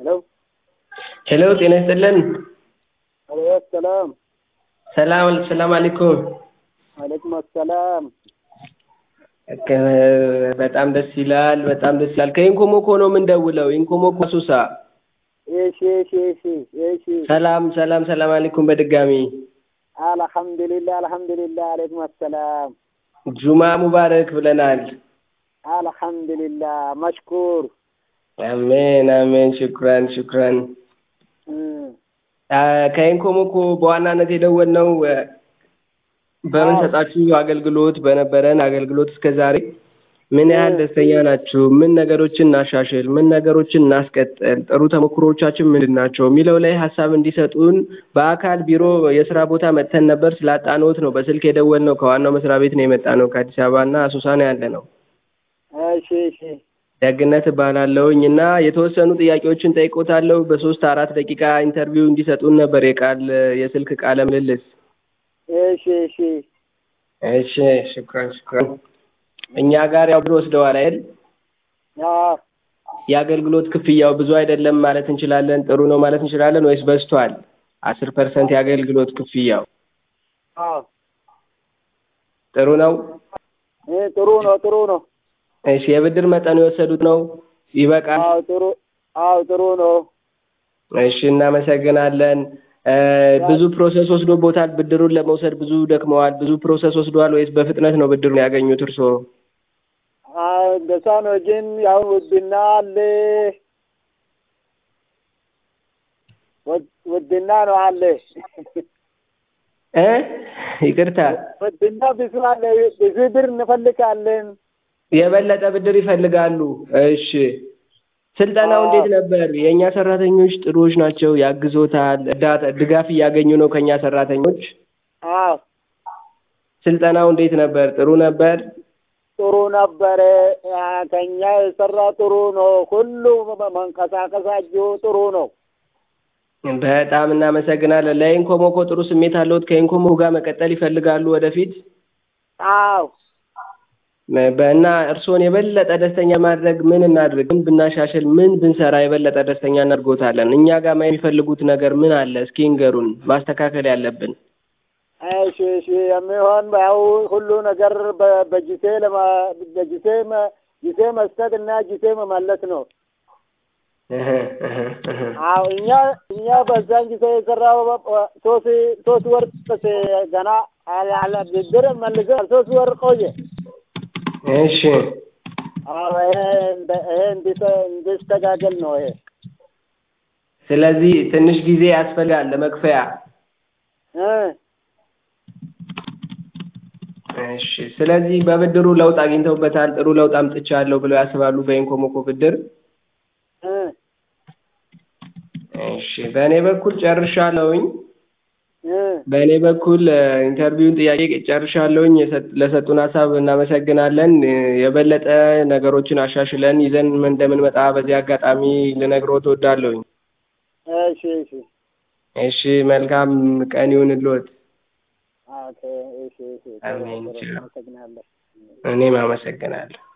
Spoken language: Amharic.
ሄሎ ሄሎ ጤና ይስጥልን። አለይኩም ሰላም ሰላም ሰላም አለይኩም። አለይኩም ሰላም በጣም ደስ ይላል። በጣም ደስ ይላል። ከኢንኮሞኮ ነው የምንደውለው። ኢንኮሞኮ ሱሳ። እሺ እሺ እሺ እሺ ሰላም ሰላም ሰላም አለይኩም በድጋሚ አልሐምዱሊላህ አልሐምዱሊላህ አለይኩም ሰላም ጁማ ሙባረክ ብለናል። አልሐምዱሊላህ መሽኩር አሜን አሜን። ሽኩራን ሽኩራን። ከኢንኮሞኮ በዋናነት የደወልነው በምንሰጣችሁ አገልግሎት በነበረን አገልግሎት እስከ ዛሬ ምን ያህል ደስተኛ ናችሁ? ምን ነገሮችን እናሻሽል? ምን ነገሮችን እናስቀጥል? ጥሩ ተሞክሮቻችን ምንድን ናቸው? የሚለው ላይ ሀሳብ እንዲሰጡን በአካል ቢሮ የስራ ቦታ መጥተን ነበር። ስላጣንዎት ነው በስልክ የደወልነው። ከዋናው መስሪያ ቤት ነው የመጣነው። ከአዲስ አበባ እና አሶሳ ነው ያለ ነው። እሺ እሺ ደግነት እባላለሁኝ እና የተወሰኑ ጥያቄዎችን ጠይቆታለሁ። በሶስት አራት ደቂቃ ኢንተርቪው እንዲሰጡን ነበር የቃል የስልክ ቃለ ምልልስ። እሺ እሺ እሺ ሽኩራን ሽኩራን። እኛ ጋር ያው ብር ወስደዋል አይደል? አዎ የአገልግሎት ክፍያው ብዙ አይደለም ማለት እንችላለን? ጥሩ ነው ማለት እንችላለን ወይስ በዝቷል? አስር ፐርሰንት የአገልግሎት ክፍያው አዎ ጥሩ ነው? እ ጥሩ ነው ጥሩ ነው። እሺ የብድር መጠኑ የወሰዱት ነው ይበቃል? አዎ ጥሩ አዎ ጥሩ ነው። እሺ እናመሰግናለን። ብዙ ፕሮሰስ ወስዶቦታል? ብድሩን ለመውሰድ ብዙ ደክመዋል? ብዙ ፕሮሰስ ወስደዋል ወይስ በፍጥነት ነው ብድሩን ያገኙት እርስዎ? አዎ እንደዛ ነው። ግን ያው ውድና አለ ውድና ነው አለ እ ይቅርታ ውድና ብዙ አለ። ብዙ ብር እንፈልጋለን። የበለጠ ብድር ይፈልጋሉ። እሺ ስልጠናው እንዴት ነበር? የእኛ ሰራተኞች ጥሩዎች ናቸው፣ ያግዞታል፣ እርዳታ ድጋፍ እያገኙ ነው ከእኛ ሰራተኞች። አዎ ስልጠናው እንዴት ነበር? ጥሩ ነበር? ጥሩ ነበረ። ከኛ የሰራ ጥሩ ነው። ሁሉ መንቀሳቀሳችሁ ጥሩ ነው። በጣም እናመሰግናለን። ለኢንኮሞኮ ጥሩ ስሜት አለዎት? ከኢንኮሞኮ ጋር መቀጠል ይፈልጋሉ ወደፊት? አዎ እና እርስዎን የበለጠ ደስተኛ ማድረግ ምን እናድርግ? ምን ብናሻሽል? ምን ብንሰራ የበለጠ ደስተኛ እናድርጎታለን? እኛ ጋር የሚፈልጉት ነገር ምን አለ? እስኪ ንገሩን፣ ማስተካከል ያለብን። እሺ እሺ የሚሆን ያው ሁሉ ነገር በጊዜ በጊዜ ጊዜ መስጠት እና ጊዜ መመለስ ነው። አዎ እኛ እኛ በዛን ጊዜ የሰራው ሶስት ሶስት ወር ገና ብድር መልሰን ሶስት ወር ቆየ። እሺ አዎ ይሄ ይሄ እንዲስተካከል ነው ይሄ። ስለዚህ ትንሽ ጊዜ ያስፈልጋል ለመክፈያ። እ እሺ ስለዚህ በብድሩ ለውጥ አግኝተውበታል? ጥሩ ለውጥ አምጥቻለሁ ብለው ያስባሉ በኢንኮሞኮ ብድር? እ እሺ በእኔ በኩል ጨርሻለሁኝ። እ በእኔ በኩል ኢንተርቪውን ጥያቄ ጨርሻለሁኝ። ለሰጡን ሀሳብ እናመሰግናለን። የበለጠ ነገሮችን አሻሽለን ይዘን እንደምንመጣ በዚህ አጋጣሚ ልነግሮት እወዳለሁኝ። እሺ እሺ እሺ መልካም ቀን ይሁንልዎት። ኦኬ እሺ እሺ አሜን። አመሰግናለሁ። እኔም አመሰግናለሁ።